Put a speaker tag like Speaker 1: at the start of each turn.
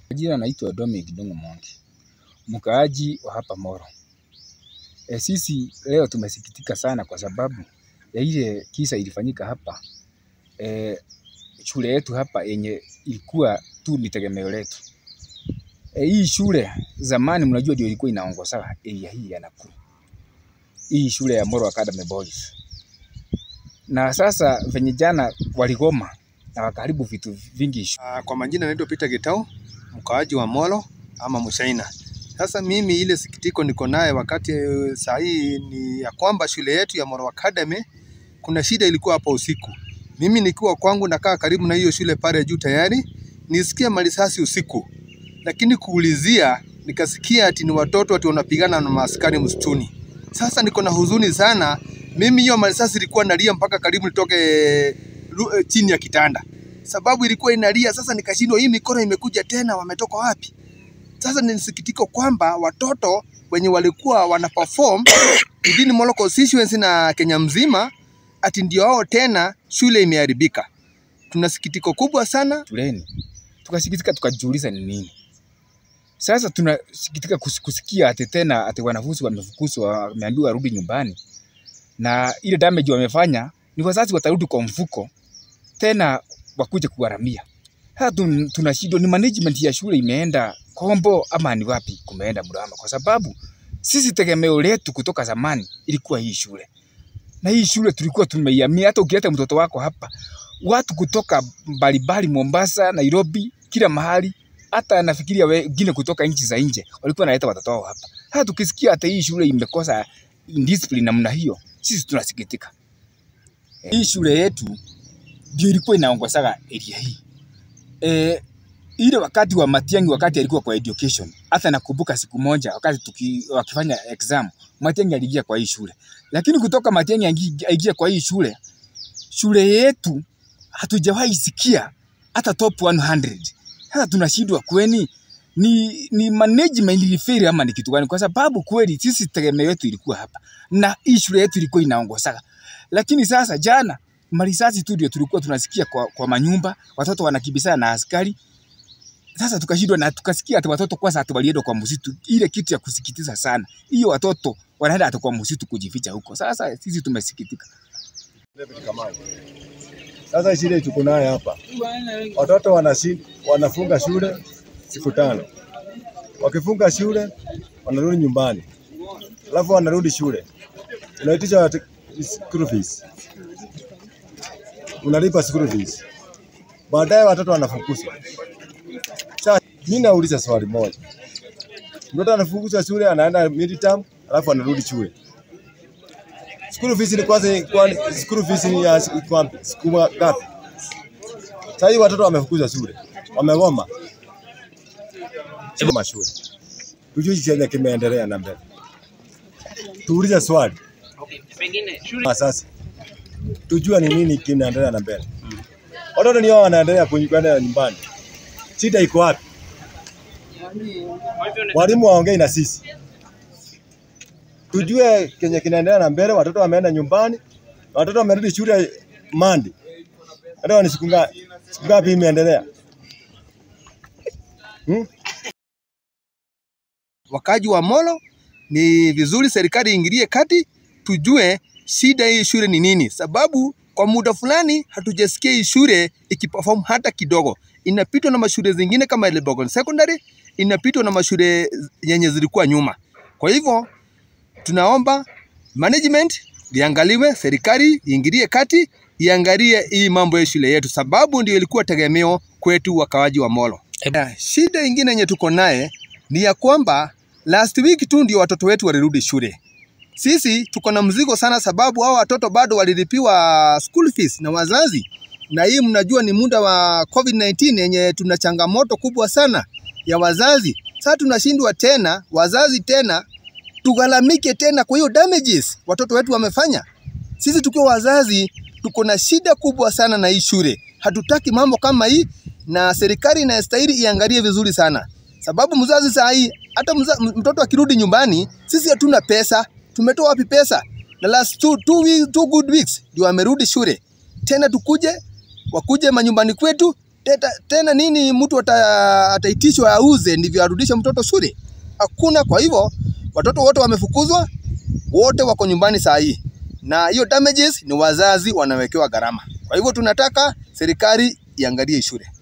Speaker 1: Jina naitwa Dominic Ndung'u Mongi, mkaaji wa hapa Moro. E, sisi leo tumesikitika sana kwa sababu ya ile kisa ilifanyika hapa e, shule yetu hapa yenye ilikuwa tu ni tegemeo letu. E, hii shule zamani, mnajua ndio ilikuwa inaongoza area hii ya Nakuru, hii shule ya Moro Academy Boys, na sasa venye jana waligoma na wakaharibu vitu vingi
Speaker 2: Uh, kwa majina naitwa Peter Getau, mkaaji wa Molo ama Mushaina. Sasa mimi ile sikitiko niko naye wakati eh, saa hii ni ya kwamba shule yetu ya Molo Academy kuna shida ilikuwa hapa usiku. Mimi nikiwa kwangu nakaa karibu na hiyo shule pale juu tayari nisikia marisasi usiku, lakini kuulizia nikasikia ati ni watoto ati wanapigana na maaskari msituni. Sasa niko na huzuni sana. Mimi hiyo marisasi ilikuwa nalia mpaka karibu nitoke ru- eh, chini ya kitanda sababu ilikuwa inalia. Sasa nikashindwa, hii mikono imekuja tena, wametoka wapi? Sasa ni sikitiko kwamba watoto wenye walikuwa wana perform within Molo constituency na Kenya mzima, ati ndio hao tena, shule imeharibika. Tuna sikitiko kubwa sana.
Speaker 1: shuleni, tukasikitika, tukajiuliza ni nini sasa. Tunasikitika kus- kusikia ati tena ati wanafunzi wamefukuzwa, wameambiwa warudi nyumbani, na ile damage wamefanya ni wazazi watarudi kwa mfuko tena wakuje kuharamia. Sasa tun- tunashindwa, ni management ya shule imeenda kombo ama ni wapi kumeenda mrama? Kwa sababu sisi tegemeo letu kutoka zamani ilikuwa hii shule, na hii shule tulikuwa tumeiamia. Hata ukileta mtoto wako hapa, watu kutoka mbalimbali, Mombasa, Nairobi, kila mahali, hata nafikiria wengine kutoka nchi za nje walikuwa wanaleta watoto wao hapa. Hata tukisikia hata hii shule imekosa discipline namna hiyo, sisi tunasikitika. Hii shule yetu ndio ilikuwa inaongozaga area hii. E, ile wakati wa Matiang'i, wakati alikuwa kwa education, hata nakumbuka siku moja wakati tuki, wakifanya exam, Matiang'i aliingia kwa hii shule, lakini kutoka Matiang'i aingi- aingie kwa hii shule, shule yetu hatujawahi sikia hata top 100. Sasa tunashindwa kweni ni, ni management ilifeli ama ni kitu gani? Kwa sababu kweli sisi tegemeo yetu ilikuwa hapa na hii shule yetu ilikuwa inaongozaga, lakini sasa jana marisasi tu ndio tulikuwa tunasikia kwa, kwa manyumba, watoto wanakibisana na askari. Sasa tukashindwa na tukasikia ati watoto kwanza ati walienda kwa msitu, ile kitu ya kusikitiza sana. Hiyo watoto wanaenda ati kwa msitu kujificha huko. Sasa sisi tumesikitika.
Speaker 3: David Kamani. Sasa shida tuko nayo hapa, watoto wanashi, wanafunga shule siku tano, wakifunga shule wanarudi nyumbani, alafu wanarudi shule, unaitisha watu- school fees, unalipa school fees, baadaye watoto wanafukuzwa. Sasa mimi nauliza swali moja, mtoto anafukuzwa shule, anaenda midterm, alafu anarudi shule School fees ni kwanza kwa school fees ni ya siku kwa- siku ngapi? Sasa hivi watoto wamefukuzwa shule. Wamegoma. Sio mashule. Tujue chenye kimeendelea na mbele. Tuulize swali.
Speaker 4: pengine shule
Speaker 3: Ah, Sasa tujue ni nini kinaendelea na mbele. Watoto ndio wanaendelea kwenda nyumbani. Shida iko wapi?
Speaker 4: kwa hivyo ni-
Speaker 3: Walimu waongei na sisi. Tujue kenye kinaendelea na mbele. Watoto wameenda nyumbani, watoto wamerudi shule Mandi. Leo ni siku ngapi? Siku ngapi imeendelea? Hmm?
Speaker 2: Wakaji wa Molo, ni vizuri serikali iingilie kati, tujue shida hii shule ni nini, sababu kwa muda fulani hatujasikia hii shule ikiperform hata kidogo. Inapitwa na mashule zingine kama Elbagon Secondary, inapitwa na mashule yenye zilikuwa nyuma. Kwa hivyo tunaomba management liangaliwe, serikali iingilie kati, iangalie hii mambo ya shule yetu, sababu ndio ilikuwa tegemeo kwetu wakawaji wa Molo. Na shida ingine yenye tuko naye ni ya kwamba last week tu ndio watoto wetu walirudi shule. Sisi tuko na mzigo sana, sababu hao watoto bado walilipiwa school fees na wazazi, na hii mnajua ni muda wa COVID-19 yenye tuna changamoto kubwa sana ya wazazi. Sasa tunashindwa tena wazazi tena tugharamike tena kwa hiyo damages watoto wetu wamefanya. Sisi tukiwa wazazi tuko na shida kubwa sana na hii shule. Hatutaki mambo kama hii, na serikali inastahili iangalie vizuri sana, sababu mzazi saa hii hata mza, mtoto akirudi nyumbani, sisi hatuna pesa. Tumetoa wapi pesa? Na last two, two, weeks, two good weeks ndio amerudi shule tena, tukuje wakuje manyumbani kwetu Teta, tena nini mtu ata, ataitishwa auze ndivyo arudishe mtoto shule? Hakuna. Kwa hivyo watoto wote wamefukuzwa, wote wako nyumbani saa hii, na hiyo damages ni wazazi wanawekewa gharama. Kwa hivyo tunataka serikali iangalie shule.